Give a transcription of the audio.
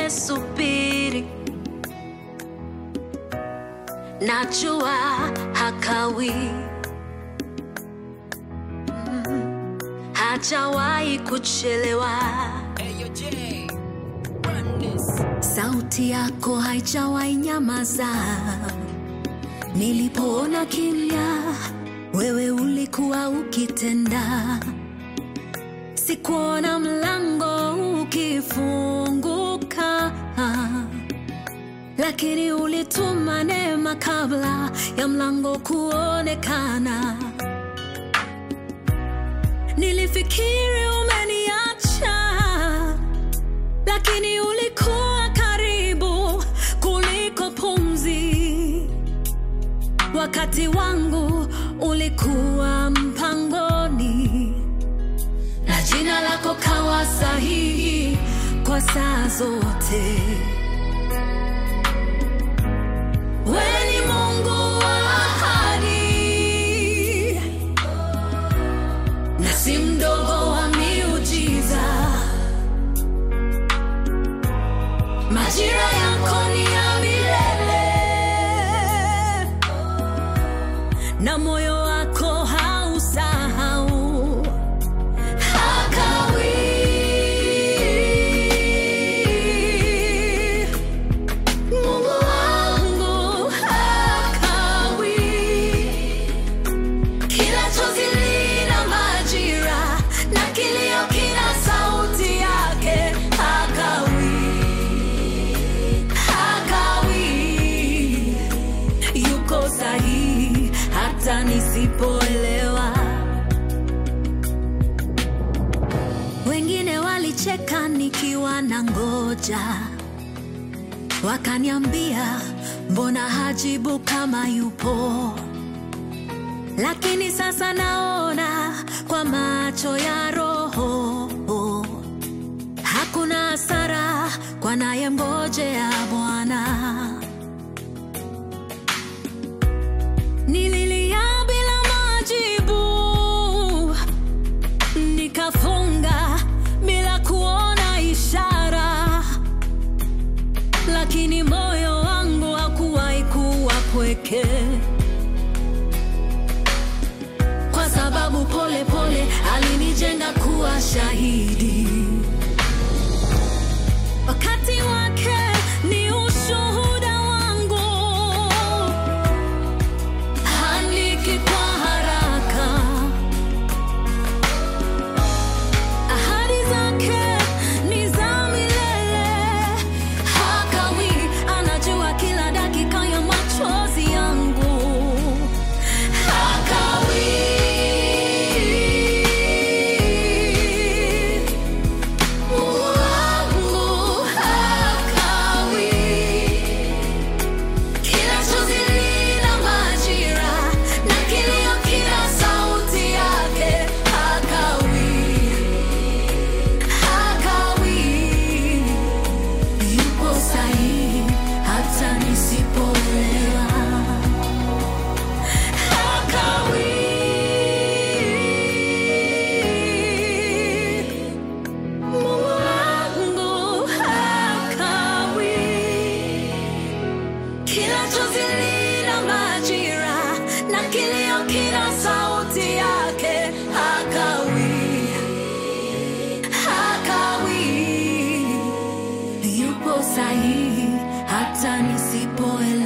nimesubiri, najua hakawi, Mm, hajawahi kuchelewa. Sauti yako haijawahi nyamaza. Nilipoona kimya, wewe ulikuwa ukitenda. Sikuona mlango ukifunguka, lakini ulituma neema kabla ya mlango kuonekana. Nilifikiri umeniacha, lakini ulikuwa karibu kuliko pumzi. Wakati wangu ulikuwa mpangoni, na jina lako kawa sahihi kwa saa zote. Wewe ni Mungu wa ahadi na si mdogo wa miujiza. Majira yako ni ya milele na moyo wako hausahau. Hakawi, Mungu wangu hakawi. Kila chozi lina majira na kilio kina sauti yake. Hakawi, hakawi, yuko sahihi hata nisipoelewa. Wengine walicheka nikiwa na ngoja, wakaniambia mbona hajibu kama yupo lakini sasa naona kwa macho ya Roho, hakuna hasara kwa naye ngojea Bwana. Nililia bila majibu, nikafunga bila kuona ishara, lakini moyo wangu hakuwahi kuwa pweke kwa sababu pole pole alinijenga kuwa shahidi. Wakati wake ni ushuhuda wangu, handiki kwa haraka. Ahadi zake ni za milele, hakawi, anajua kila dakika ya machozi yangu. Hakawi, Mungu wangu hakawi. Kila chozi lina majira na kilio kina sauti yake. Hakawi, hakawi, yupo sahihi hata nisipoelewa. Hakawi, Mungu wangu hakawi. Kila chozi lina majira na kilio kina sauti yake. Hakawi, hakawi, yupo sahihi hata nisipoelewa.